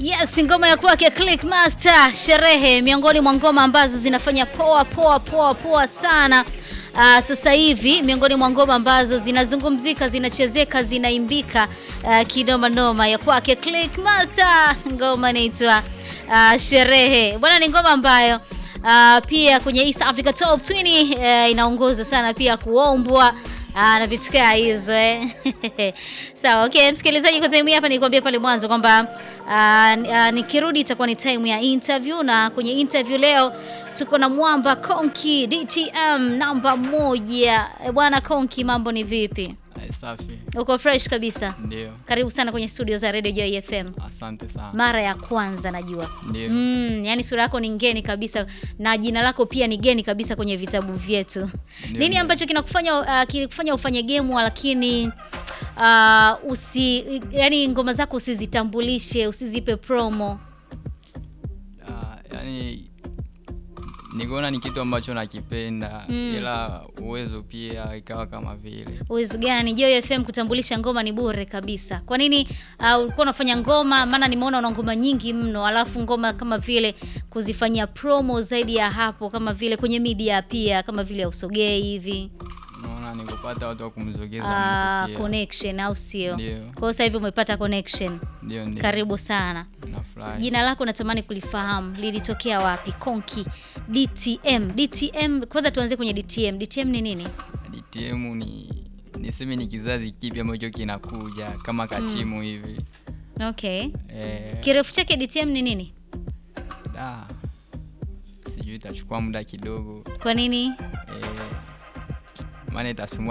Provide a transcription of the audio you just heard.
Yes, ngoma ya kwake Clickmaster Sherehe, miongoni mwa ngoma ambazo zinafanya poa poa poa poa sana. Uh, sasa hivi miongoni mwa ngoma ambazo zinazungumzika, zinachezeka, zinaimbika uh, kinoma noma ya kwake Clickmaster, ngoma inaitwa uh, Sherehe. Bwana, ni ngoma ambayo uh, pia kwenye East Africa Top 20 uh, inaongoza sana pia kuombwa Ah, na vitu kaa hizo eh. Sawa, okay, msikilizaji, kwa time hii hapa nilikwambia pale mwanzo kwamba ah, ah, nikirudi itakuwa ni time ya interview, na kwenye interview leo tuko na mwamba Konki DTM namba moja. Eh, Bwana Konki, mambo ni vipi? Ai, Safi, Uko fresh kabisa? ndio. Karibu sana kwenye studio za Radio Joy FM. Asante sana. Mara ya kwanza najua. Ndio. Mm, yani sura yako ni ngeni kabisa na jina lako pia ni geni kabisa kwenye vitabu vyetu. Ndio, Nini ndio. ambacho kinakufanya uh, kilikufanya ufanye game lakini uh, usi yani ngoma zako usizitambulishe, usizipe promo? Ah, yani nikaona ni kitu ambacho nakipenda Mm. ila uwezo pia ikawa kama vile Uwezo gani? Joy FM kutambulisha ngoma ni bure kabisa. Kwa nini uh, ulikuwa unafanya ngoma? Maana nimeona una ngoma nyingi mno, alafu ngoma kama vile kuzifanyia promo zaidi ya hapo, kama vile kwenye media pia, kama vile usogei hivi. unaona ni kupata watu wa kumzogeza Ah, mtu pia. connection au sio? Ndio. Kwa hiyo sasa hivi umepata connection. Ndio, ndio. Karibu sana. Nafurahi. Jina lako natamani kulifahamu, lilitokea wapi? Konki DTM. DTM, kwanza tuanzie kwenye DTM. DTM ni nini? DTM ni niseme ni kizazi kipya ambacho kinakuja kama katimu hivi Okay. eh, Kirefu chake DTM ni nini? da, sijui itachukua muda kidogo Kwa nini? eh, maana itasumbua